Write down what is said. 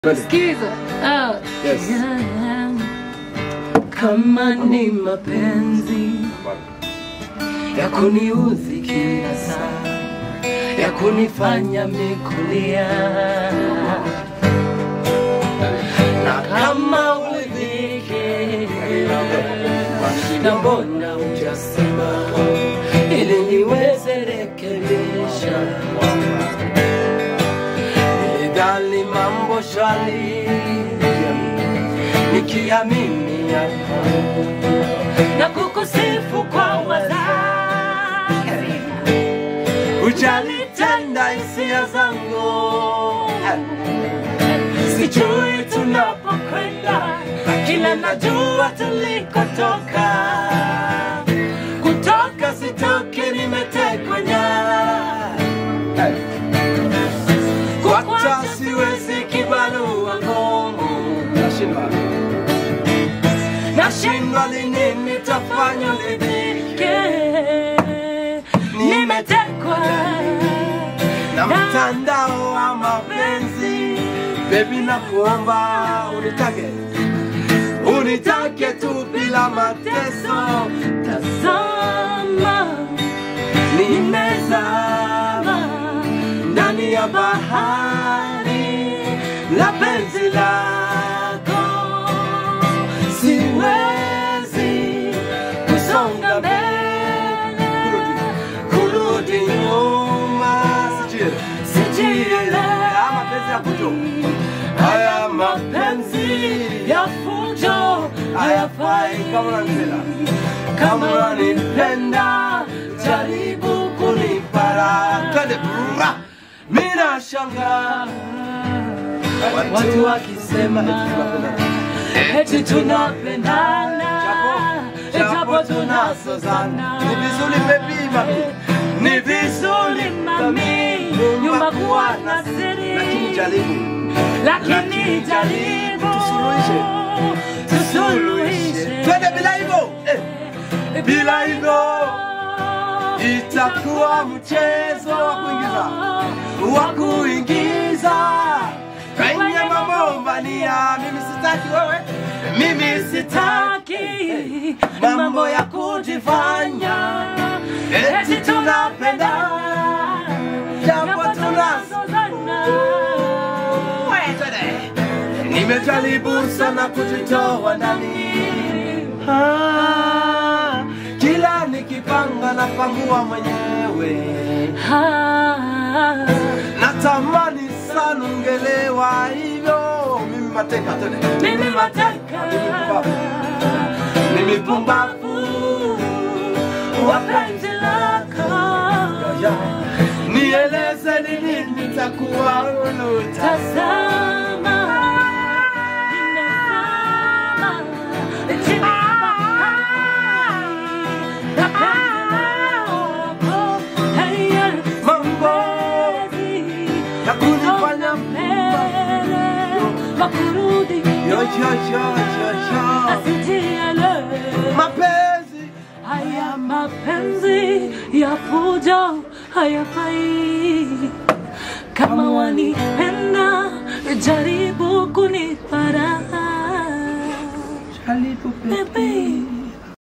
Sikiza. Ah. Yes. Yeah. Kama ni mapenzi ya kuniudhi kila saa, ya kunifanya mikulia, na kama ulidhike, na mbona hujasema ili niweze rekebisha Nilidhani mambo shwari, nikiamini yako na kukusifu kwa wazazi, ujalitenda hisia zangu, sijui tunapokwenda, kila najua tulikotoka, kutoka sitoki, nimetekwa nyara Kwacha siwezi kibarua ngumu, Nashindwa. nashindwa lini nitafanya nidhike. Nimetekwa Na mtandao wa mapenzi, baby nakuomba unitake, unitake tu bila mateso. tazama, nimezama ndani ya bahari la penzi lako, siwezi kusonga mbele, kurudi nyuma, Sijui. sijielewa Haya mapenzi ya kuto. haya mapenzi ya fujo hayafai Kama unanipenda. kama unanipenda jaribu kunipara Twende. Brrra. mina shanga watu wakisema eti tunapendana japo tunasozana Ni vizuri baby mami. ni vizuri mami nyumba kuwa na siri Lakini jaribu. lakini jaribu Tusuluhishe. tusuluhishe Twende bila hivyo. Eh. Bila hivyo itakuwa mchezo wa kuingiza wa kuingiza kwenye mabombania. Mimi sitaki wewe, mimi sitaki sitaki mambo ya kujifanya eti tunapenda japo tunasozana. Nimejaribu sana kujitoa ndani Ah, kila nikipanga napangua mwenyewe natamani sana ungelewa hivyo mimi mateka tene mimi mateka mimi pumbavu wapenzi lako nieleze ni nini nitakuwa huru tazama nimezama chini ya bahari na penzi lako haya mambo ya kunifanya mbele makurudi yo yo yo yo yo asijielewe mapenzi Haya mapenzi ya fujo hayafai. Kama wanipenda, jaribu kunipara jaribu baby baby.